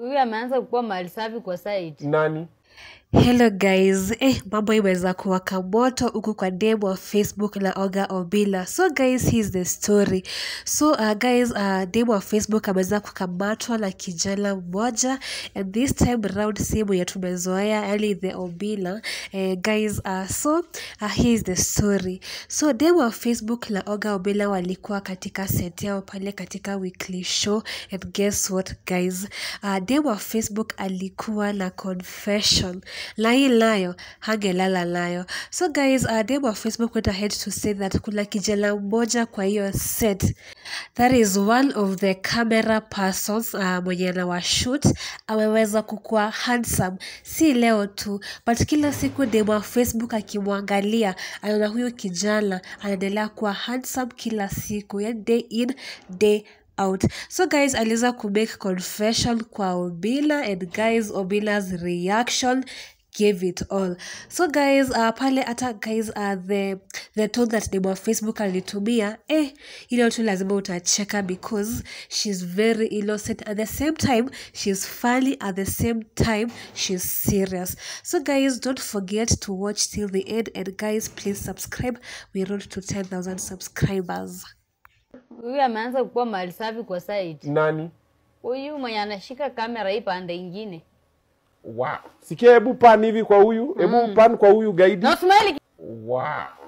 huyu ameanza kukuwa mali safi kwa site nani Hello guys, eh, mambo imeweza kuwaka moto huku kwa dem wa Facebook la Oga Obila. So guys, here's the story. So uh, guys, uh, dem wa Facebook ameweza kukamatwa na kijana mmoja and this time round simu ya tumezoea yani the Obila. Eh, guys, uh, so uh, here's the story. So dem wa Facebook la Oga Obila walikuwa katika set yao pale katika weekly show and guess what guys, uh, dem wa Facebook alikuwa na confession na hii nayo hangelala nayo so guys uh, dem wa facebook went ahead to say that kuna kijana mmoja kwa hiyo set that is one of the camera persons uh, mwenye anawashut ameweza kukuwa handsome si leo tu but kila siku dem wa facebook akimwangalia anaona huyo kijana anaendelea kuwa handsome kila siku yani day in day out so guys aliweza kumake confession kwa obila and guys obila's reaction gave it all so guys uh, pale hata guys uh, the the tone that name wa facebook alitumia eh ile tu lazima utacheka because she's very innocent at the same time she's funny at the same time she's serious so guys don't forget to watch till the end and guys please subscribe we road to 10000 subscribers huyu ameanza kukuwa mali safi kwa site nani huyu mwenye anashika kamera hii pande ingine wow. sikia hebu pan hivi kwa huyu hebu pan kwa huyu gaidi na usmaili wow.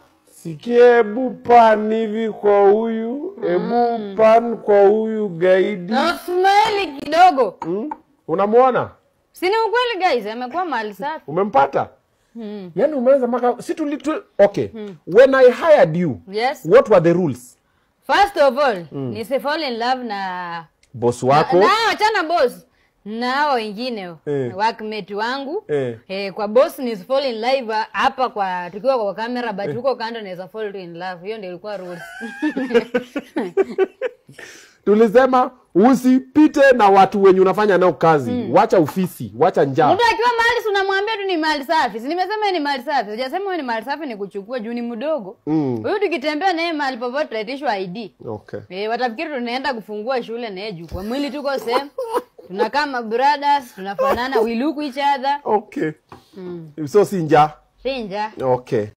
sikia hebu pan hivi kwa huyu hebu pan kwa huyu gaidi na usmaili kidogo mm? unamwona sini ukweli guys amekuwa mali safi umempata hmm. yaani umeanza maka si tulitu okay when i hired you yes what were the rules first of all nisi fall in love na boss na wako na- achana boss na hao wengine Eh. workmate wangu Eh. Eh, kwa boss ni fall in love hapa kwa tukiwa kwa kamera but huko kando naweza fall to in love hiyo ndio ilikuwa rules tulisema usipite na watu wenye unafanya nao kazi wacha ofisi wacha njaa mtu akiwa mahali si unamwambia tu ni mali safi si nimesema yeye ni mali safi sijasema wewe ni mali safi ni kuchukua juu ni mdogo Mm. huyu tukitembea naye mahali popote tutaitishwa id okay Eh, watafikiri tunaenda kufungua shule naye juu kwa mwili tuko same tunakaa mabrothers tunafanana we look each other okay so si njaa sinja okay